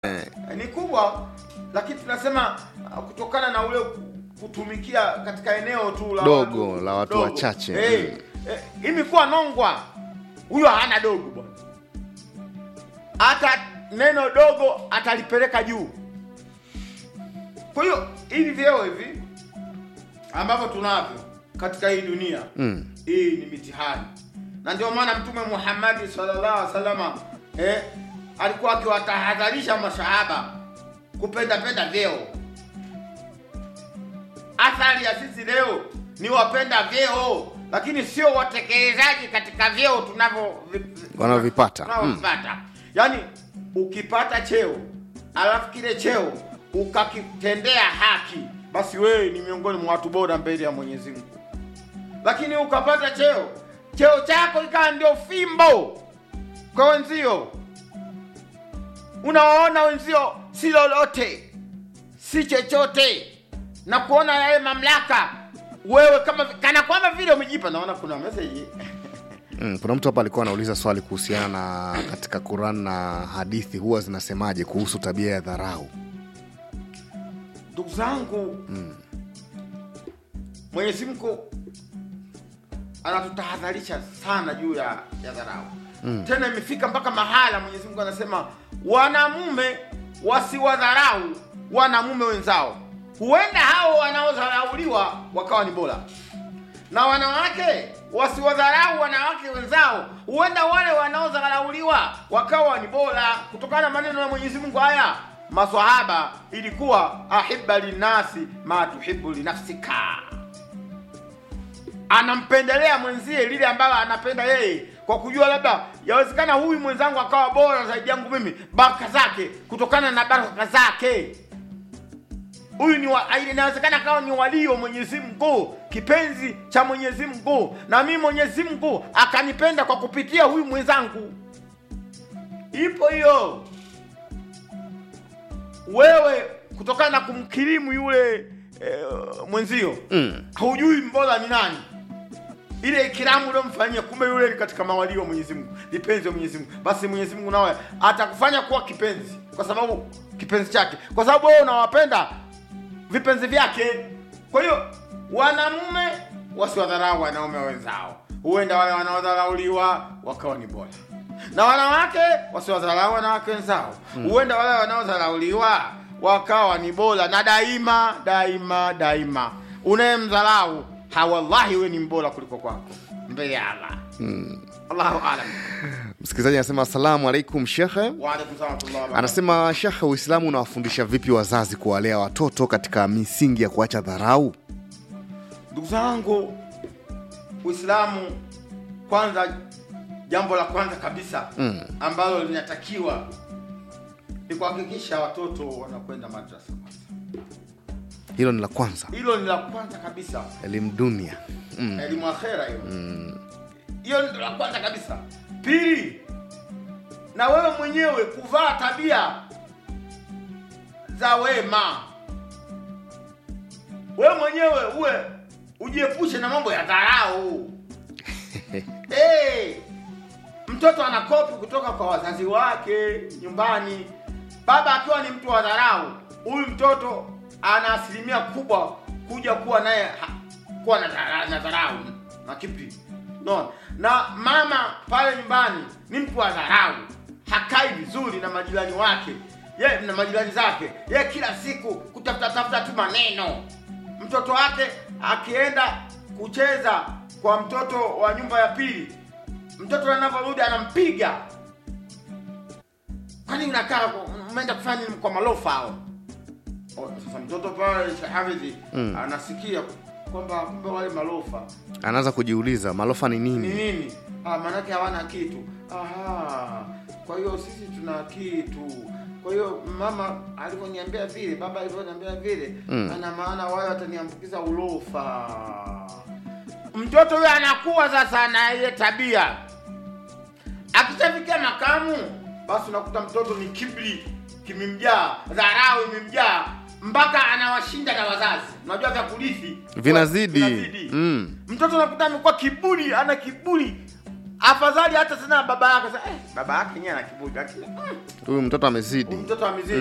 Eh. ni kubwa, lakini tunasema uh, kutokana na ule kutumikia katika eneo tu la Dogo, la watu dogo. wachache. Eh, Mm. eh, hii mikoa Nongwa, huyo hana dogo bwana, hata neno dogo atalipeleka juu. Kwa hiyo hivi vyeo hivi ambavyo tunavyo katika hii dunia Mm. hii ni mitihani, na ndio maana Mtume Muhammad sallallahu alaihi wasallam eh, alikuwa akiwatahadharisha masahaba kupenda penda vyeo. Athari ya sisi leo ni wapenda vyeo, lakini sio watekelezaji katika vyeo tunavyo Wanavyovipata. tunavyovipata. Yaani ukipata cheo alafu kile cheo ukakitendea haki, basi wewe ni miongoni mwa watu bora mbele ya Mwenyezi Mungu lakini ukapata cheo cheo chako ikawa ndio fimbo kwa wenzio, unawaona wenzio si lolote, si chochote, na kuona yale mamlaka wewe kama kana kwamba vile umejipa. Naona kuna message Mm, kuna mtu hapa alikuwa anauliza swali kuhusiana na katika Quran na hadithi huwa zinasemaje kuhusu tabia ya dharau. ndugu zangu Mwenyezi Mungu anatutahadharisha sana juu ya, ya dharau tena imefika mpaka mahala Mwenyezi Mungu anasema wanamume wasiwadharau wanamume wenzao, huenda hao wanaodharauliwa wakawa ni bora, na wanawake wasiwadharau wanawake wenzao, huenda wale wanaodharauliwa wakawa ni bora, kutokana na maneno ya Mwenyezi Mungu haya. Maswahaba ilikuwa ahibba linnasi ma tuhibu linafsika, anampendelea mwenzie lile ambalo anapenda yeye, kwa kujua labda yawezekana huyu mwenzangu akawa bora zaidi yangu mimi, baraka zake, kutokana na baraka zake huyu ni wa, inawezekana akawa ni walii wa Mwenyezi Mungu, kipenzi cha Mwenyezi Mungu, na mimi Mwenyezi Mungu akanipenda kwa kupitia huyu mwenzangu. Ipo hiyo, wewe kutokana na kumkirimu yule eh, mwenzio Mm. hujui mbora ni nani ile ikiramu uliomfanyia, kumbe yule ni katika mawalii wa Mwenyezi Mungu, vipenzi wa Mwenyezi Mungu. Basi Mwenyezi Mungu nawe atakufanya kuwa kipenzi, kwa sababu kipenzi chake, kwa sababu wewe unawapenda vipenzi vyake. Kwa hiyo wanamume wasiwadharau wanaume wenzao, huenda wale wanaodharauliwa wakawa ni bora, na wanawake wasiwadharau wanawake wenzao, huenda wale wanaodharauliwa wakawa ni bora. Na daima daima daima, unayemdharau hawallahi, we ni mbora kuliko kwako mbele ya Allah. Allahu alam. Msikilizaji anasema asalamu alaikum shekhe. Wa alaikum salaam wa rahmatullahi wa barakatuh. Anasema shekhe, Uislamu unawafundisha vipi wazazi kuwalea watoto katika misingi ya kuacha dharau? Ndugu zangu, Uislamu kwanza, jambo la kwanza kabisa Mm. ambalo linatakiwa ni kuhakikisha watoto wanakwenda madrasa kwanza. Hilo ni la kwanza, Hilo ni la kwanza kabisa, elimu dunia. Mm. elimu akhera hiyo. Hiyo ndio la kwanza kabisa. Pili, na wewe mwenyewe kuvaa tabia za wema. Wewe mwenyewe uwe ujiepushe na mambo ya dharau. hey, mtoto anakopi kutoka kwa wazazi wake nyumbani. Baba akiwa ni mtu wa dharau, huyu mtoto ana asilimia kubwa kuja kuwa naye ha- kuwa na dhara- na dharau na kipi no. Na mama pale nyumbani ni mtu wa dharau, hakai vizuri na majirani wake ye na majirani zake, ye kila siku kutafuta tafuta tu maneno. Mtoto wake akienda kucheza kwa mtoto wa nyumba ya pili, mtoto anavyorudi anampiga. Kwani unakaa kwa- umeenda kufanya nini kwa malofa hao? Oh, Sasa mtoto pale Sheikh Hafidhi Mm. anasikia kwamba kumbe wale malofa Anaanza kujiuliza malofa ni ni nini? nini? Ah, maanake hawana kitu. Aha, kwa hiyo sisi tuna kitu. Kwa hiyo mama alivyoniambia vile, baba alivyoniambia vile, Mm. ana maana wale wataniambukiza ulofa. Mtoto huyo anakuwa sasa na ile tabia, akishafikia makamu, basi unakuta mtoto ni kibri kimemjaa, dharau imemjaa mpaka anawashinda na wazazi. Unajua vya kurithi Vinazidi. vinazidi. Mm. Mtoto unakuta amekuwa kiburi, ana kiburi afadhali hata tena baba yake sasa, eh, baba yake yenyewe ana kiburi lakini mm, huyu mtoto amezidi mtoto amezidi